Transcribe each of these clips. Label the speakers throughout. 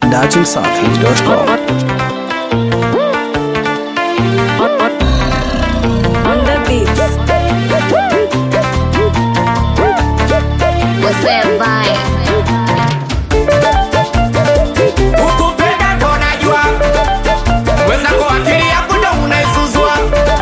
Speaker 1: dachimsafi.com.
Speaker 2: On the beats.
Speaker 3: What's that vibe?
Speaker 4: Ukupenda ndo najua mwenzako akili yako ndo unaizuzua.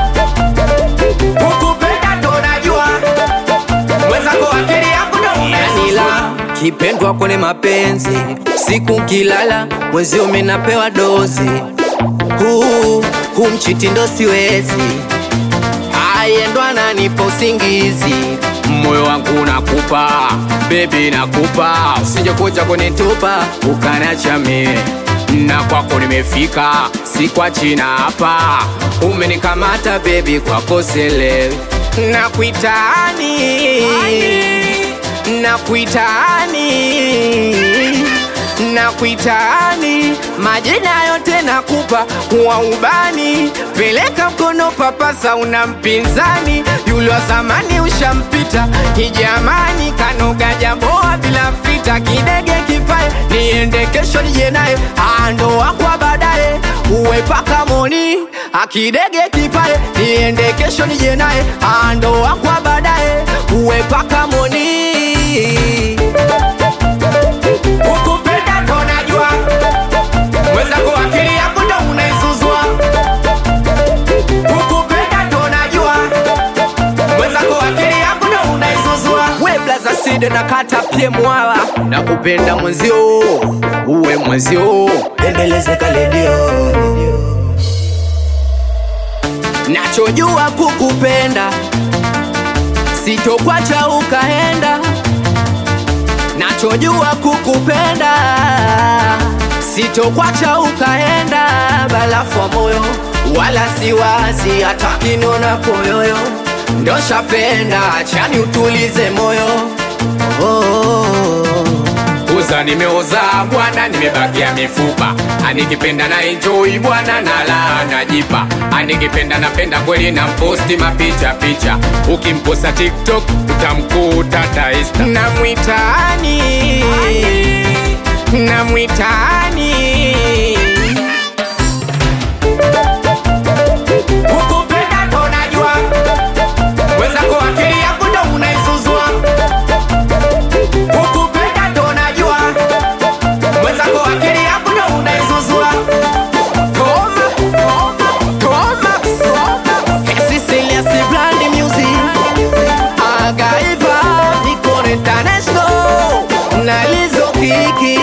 Speaker 4: Ukupenda ndo najua mwenzako akili yako ndo unaizuzua.
Speaker 5: kipendwa kwenye mapenzi siku kilala mwezi umenapewa dozi huu huu mchitindo siwezi ayendwa nanipa usingizi moyo wangu nakupa bebi nakupa usije kuja kunitupa ukanacha mie na kwako nimefika si kwa china hapa umenikamata bebi kwako selewi nakuitani nakuitani nakuitani majina yote nakupa wa ubani peleka mkono papasa una mpinzani yule wa zamani ushampita kijamani kanoga jaboa bila fita kidege kipae niende kesho nije naye ando wakwa baadaye uwe paka moni akidege kipae niende kesho nije naye ando wakwa baadaye uwe paka moni
Speaker 4: Ukupenda ndo najua mwenzako akili yako ndo unaizuzua. Ukupenda ndo najua mwenzako akili yako ndo unaizuzua.
Speaker 5: we blaza side na kata pie mwala na kupenda mwenzio uwe mwenzio embelezeka ledio nachojua kukupenda sitokwacha ukaenda nachojua kukupenda sitokwacha ukaenda balafu wa moyo wala siwazi hata kinona koyoyo ndoshapenda chani utulize moyo oh, oh, oh.
Speaker 4: uza nimeoza bwana nimebakia mifupa anikipenda na enjoy bwana na la najipa anikipenda napenda kweli na mposti mapicha picha ukimposta tiktok utamkuta taista
Speaker 5: namwitani namwitani
Speaker 4: ukupenda ndo najua mwenzako akili yako ndo unaizuzua ukupenda ndo najua mwenzako akili yako ndo unaizuzua
Speaker 5: Toma, toma, toma, toma. Cecilia si brand music. Agaiva, Nicole International. Na Lizzo Kiki.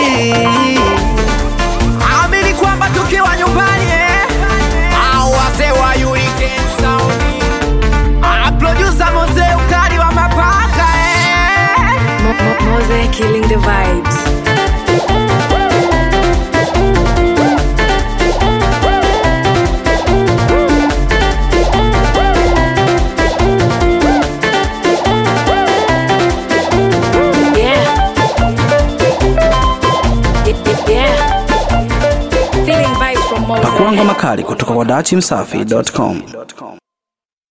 Speaker 5: Amini kwamba tukiwa nyumbani eh? Au wazee wa Hurricane Sound. Ah, producer Mose ukali wa mapaka eh?
Speaker 2: Mo- Mo- Mose killing the vibes. Yeah. Y- Yeah. Feeling vibes from Mose.
Speaker 1: Pakuangwa makali kutoka kwa dachimsafi.com.